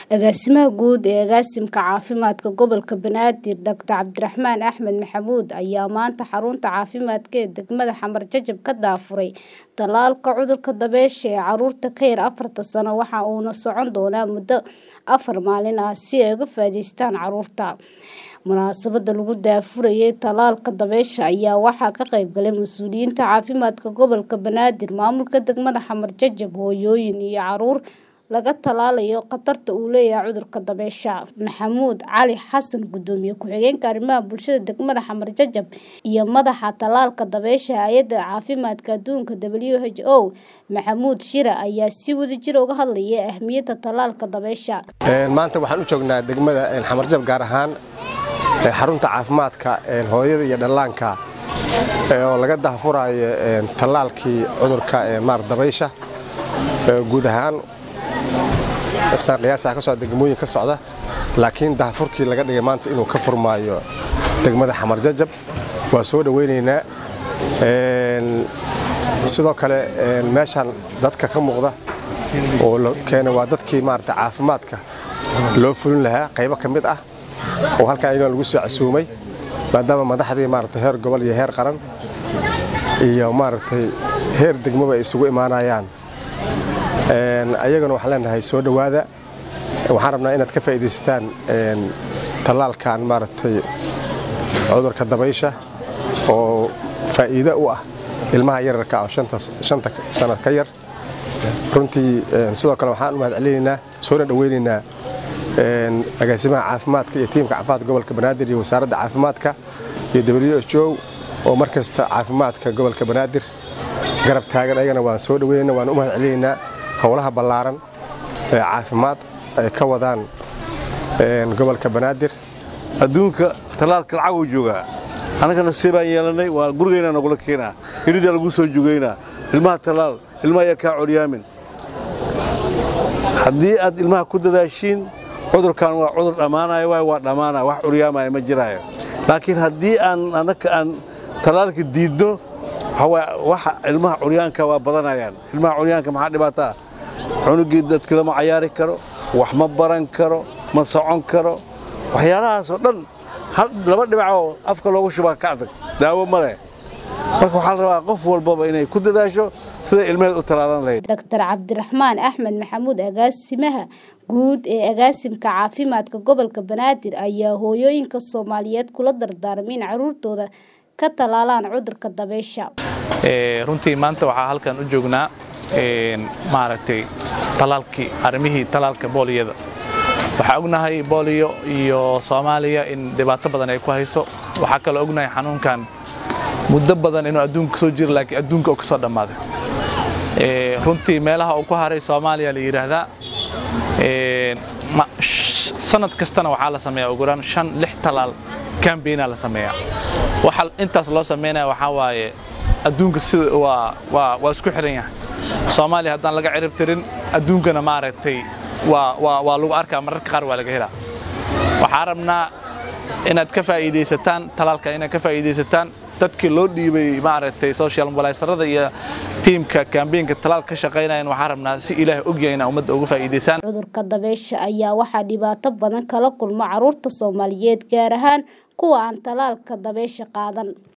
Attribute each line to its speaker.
Speaker 1: Agaasimaha Guud ee Agaasimka Caafimaadka Gobolka Banaadir Dr. Cabdiraxmaan Axmed Maxamuud ayaa maanta xarunta caafimaadka ee degmada Xamar Jajab ka daafuray tallaalka cudurka dabaysha ee carruurta ka yar afarta sano waxa uuna socon doonaa muddo afar maalin ah si ay uga faa'iidaystaan carruurta. Munaasabadda lagu daafurayay tallaalka dabaysha ayaa waxaa ka qayb galay mas'uuliyiinta caafimaadka gobolka Banaadir, maamulka degmada Xamar Jajab, hooyooyin iyo carruur laga tallaalayo khatarta uu leeyahay cudurka dabaysha. Maxamuud Cali Xasan, Gudoomiye Ku-xigeenka Arrimaha Bulshada degmada Xamar Jajab iyo madaxa tallaalka dabaysha Hay'adda Caafimaadka Adduunka WHO, Maxamuud Shire ayaa si wadajir ah uga hadlayay ahmiyadda tallaalka dabaysha.
Speaker 2: maanta waxaan u joognaa degmada Xamar Jajab gaar ahaan xarunta caafimaadka hooyada iyo dhallaanka oo laga daahfurayo tallaalkii cudurka maar dabaysha guud ahaan qiyaasaha ka socda degmooyin ka socda laakiin daahfurkii laga dhigay maanta inuu ka furmaayo degmada Xamar Jajab waa soo dhaweynaynaa sidoo kale meeshan dadka ka muuqda oo la keenay waa dadkii maarata caafimaadka loo fulin lahaa qaybo ka mid ah oo halkan ayagana lagu soo casuumay maadaama madaxdii maarata heer gobol iyo heer qaran iyo maaragtay heer degmaba ay isugu imaanayaan ayagana waxaan leenahay soo dhowaada waxaan rabnaa inaad ka faa'iidaysataan tallaalkan maaragtay cudurka dabaysha oo faa'iido u ah ilmaha yararka oo shanta sano ka yar runtii sidoo kale waxaan u mahadcelinaynaa soona dhoweynaynaa agaasimaha caafimaadka iyo tiimka caafimaadka gobolka banaadir iyo wasaaradda caafimaadka iyo WHO oo mar kasta caafimaadka gobolka banaadir garab taagan ayagana waan soo dhoweynaynaa waan u mahadcelinaynaa howlaha ballaaran ee caafimaad ay ka wadaan gobolka banaadir
Speaker 3: adduunka tallaalka lacag uu joogaa annagana see baan yeelannay waa gurigaynaa nogula keenaa hiridaa lagu soo jugaynaa ilmaha tallaal ilmaha ayaa kaa coryaamin haddii aad ilmaha ku dadaashiin cudurkan waa cudur dhammaanaya waay waa dhammaanaya wax curyaamaya ma jiraayo laakiin haddii aan annaka aan tallaalka diidno waxa ilmaha curyaanka waa badanayaan ilmaha curyaanka maxaa dhibaata ah cunugii dadka lama cayaari karo wax ma baran karo ma socon karo waxyaalahaasoo dhan laba dhibacoo afka loogu shubaa ka adag daawo ma leh marka waxaa la rabaa qof walbaba inay ku dadaasho siday ilmaheed u tallaalan lahayd
Speaker 1: Dr. Cabdiraxmaan Axmed Maxamuud agaasimaha guud ee agaasimka caafimaadka gobolka Banaadir ayaa hooyooyinka Soomaaliyeed kula dardaarmay in carruurtooda ka tallaalaan cudurka dabaysha.
Speaker 4: runtii maanta waxaa halkan u joognaa maaragtay tallaalkii arrimihii tallaalka booliyada waxaa ognahay booliyo iyo soomaaliya in dhibaato badan ay ku hayso waxaa kaloo ognahay xanuunkan muddo badan inuu adduunka soo jiro laakiin adduunka uu ka soo dhammaaday runtii meelaha uu ku haray soomaaliya la yidhaahdaa sanad kastana waxaa la sameeyaa ugu yaraan shan lix tallaal kambeynaa la sameeyaa waxa intaas loo sameynaya waxaa waaye adduunka sida waa waa waa isku xiran yahay soomaaliya haddaan laga cirib tirin adduunkana maaragtay waa waa waa lagu arkaa mararka qaar waa laga helaa waxaa rabnaa inaad ka faa'iidaysataan talaalka inaad ka faa'iidaysataan dadkii loo dhiibay maaragtay social mobilisarada iyo tiimka kambeynka talaal ka shaqaynayan waxaa rabnaa si ilaahay ogyahay inaa ummadda uga faa'iidaysaan
Speaker 1: cudurka dabaysha ayaa waxaa dhibaato badan kala kulma carruurta Soomaaliyeed gaar ahaan kuwa aan talaalka dabaysha qaadan